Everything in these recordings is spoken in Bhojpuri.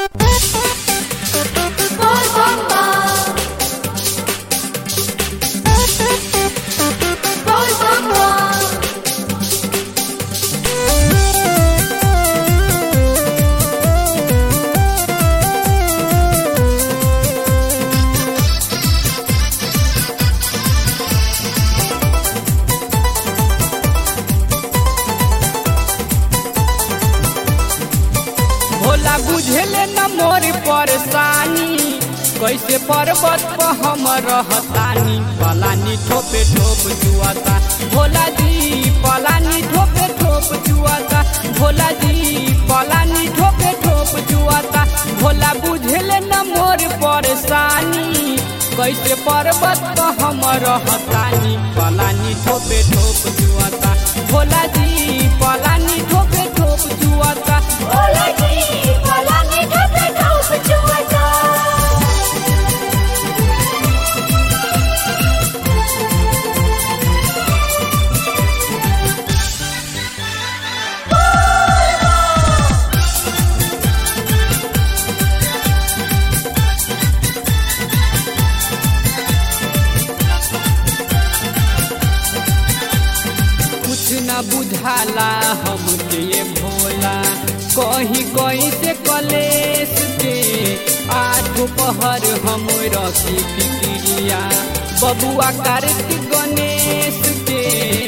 भोला बुझेले न मोर परेशानी कैसे पर्वत पर हम रहतानी पलानी ठोपे ठोप जुआता भोला जी पलानी ठोपे ठोप जुआता भोला जी पलानी ठोपे ठोप जुआता भोला बुझेले न मोर परेशानी कैसे पर्वत पर हम रहतानी पलानी ठोपे ठोप जुआता भोला जी पलानी ठोपे ठोप जुआता भोला जी भोला ने ठोके ठोक जुआता कुछ न बुझाला हमके ये भोला कहीं कहीं से कलेश के आठ पहर हम रखी फिक्रिया बबुआ कार्तिक गणेश के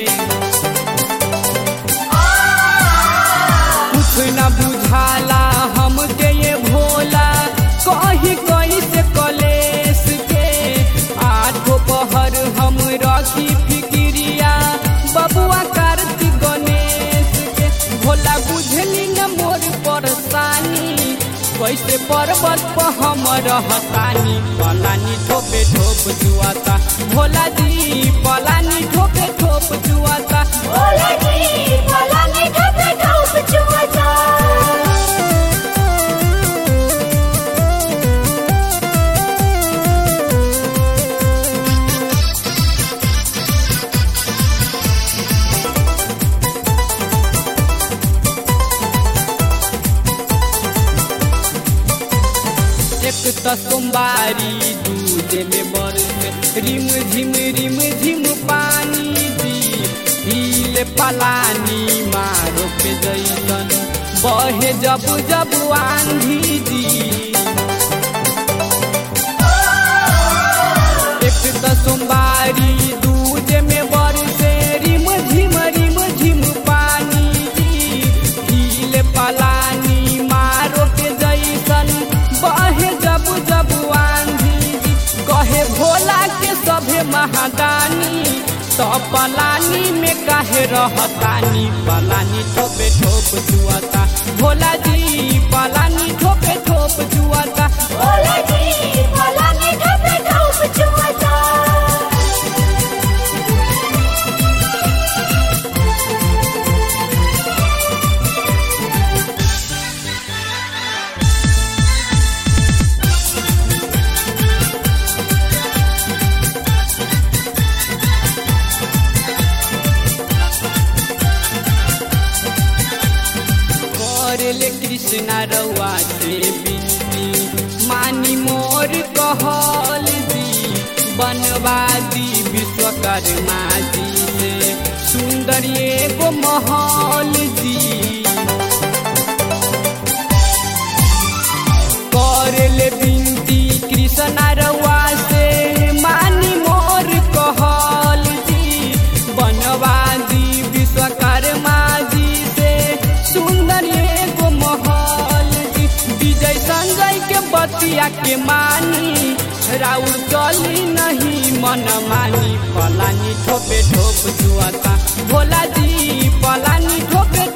कुछ न बुझाला हमके ये भोला कहीं कहीं से कलेश के आठो पहर हम रखी फिक्रिया बबुआ कार्तिक गणेश के भोला बुझली न मोर परेशानी कैसे पर्वत पर हम रहतानी पलानी ठोपे ठोप जुआता भोला जी पलानी ठोपे ठोप जुआता भोला जी भोला ने ठोके ठोक जुआता एक त सोमवारी दूध में बरस रिम झिम रिम झिम पानी दी हिले पलानी मारो के जैसन बहे जब जब आंधी दी एक त सोमवारी दूध में बरसे रिम झिम रिम झिम पानी दी हिले पलानी मारो के जैसन बहे जब जब आंधी दी कहे भोला के सभे महादानी तो पलानी में काहे रहतानी पलानी ठोपे ठोप जुआता भोला जी पलानी ठोपे ठोप जुआता भोला जी भोला ने ठोके ठोक जुआता करले कृष्णा रउआ से बिनती मानी मोर कहल दी बनवादी विश्वकर्मा जी से सुंदर एगो महल दी करले बिनती कृष्णा रउआ से मानी मोर कहल दी बनवादी विश्वकर्मा जी से सुंदर एगो महल दी विजय संजय के बतिया के मानी राउर चली नहीं मन मानी पलानी ठोपे ठोप जुआता भोला जी पलानी ठोपे